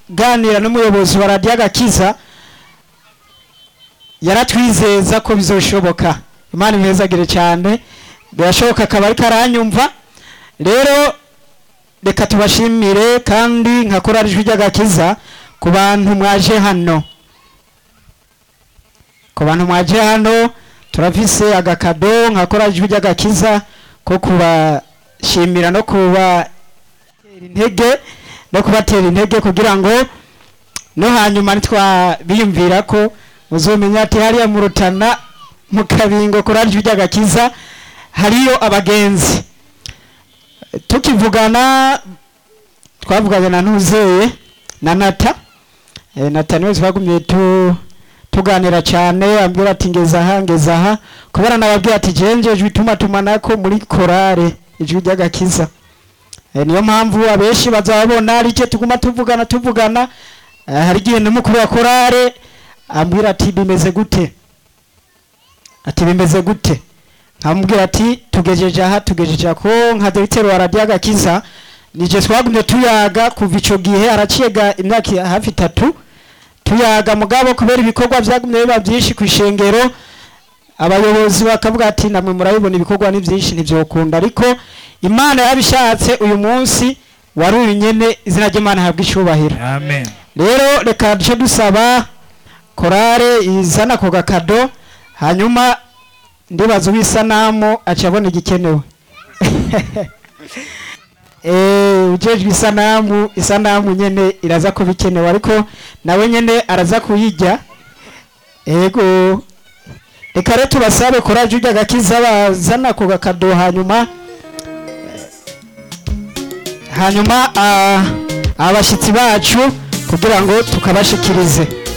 turaganira n'umuyobozi wa radiyo agakiza yaratwizeza ko bizoshoboka imana imwezagire cyane birashoboka akaba ariko aranyumva rero reka tubashimire kandi nkakora ijwi ry'agakiza ku bantu mwaje hano ku bantu mwaje hano turafise agakado nkakora ijwi ry'agakiza ko kubashimira no kubatera intege no kubatera intege kugira ngo no hanyuma ntitwabiyumvira ko muzomenya ati hariya mu rutana mu kabingo kuri ijwi ry'agakiza hariyo abagenzi tukivugana twavuganye na ntuzeye na nata Eh, nata niwe twagumye tu tuganira cyane ambwira ati ngeza aha ngeza aha kubera nababwira ati jenje ijwi tuma tumanako muri korale ijwi ry'agakiza Eh, niyo mpamvu abenshi bazabona ari cyo tuguma tuvugana tuvugana Eh, hari igihe n'umukuru wa korale ambwira ati bimeze gute ati bimeze gute nkamubwira ati tugejeje aha tugejeje ko nka dogiteri wa radiyo agakiza nije twagumye tuyaga kuva ico gihe araciga imyaka hafi itatu tuyaga mugabo kubera ibikorwa vyagumye biba vyinshi ku ishengero abayobozi bakavuga ati namwe murabibona ibikorwa ni vyinshi ntivyokunda ariko imana yabishatse uyu munsi wari uyu nyene izina ry'imana habwa icubahiro amen rero reka duce dusaba korale izana ako gakado hanyuma ndibaza uw'isanamu aca abona igikenewe Eh, ujejwe isanamu isanamu nyene iraza kuba ikenewe ariko nawe nyene araza kuyirya ego reka rero tubasabe koraje ujya gakiza bazana ako gakado hanyuma hanyuma ah, abashyitsi bacu kugira ngo tukabashikirize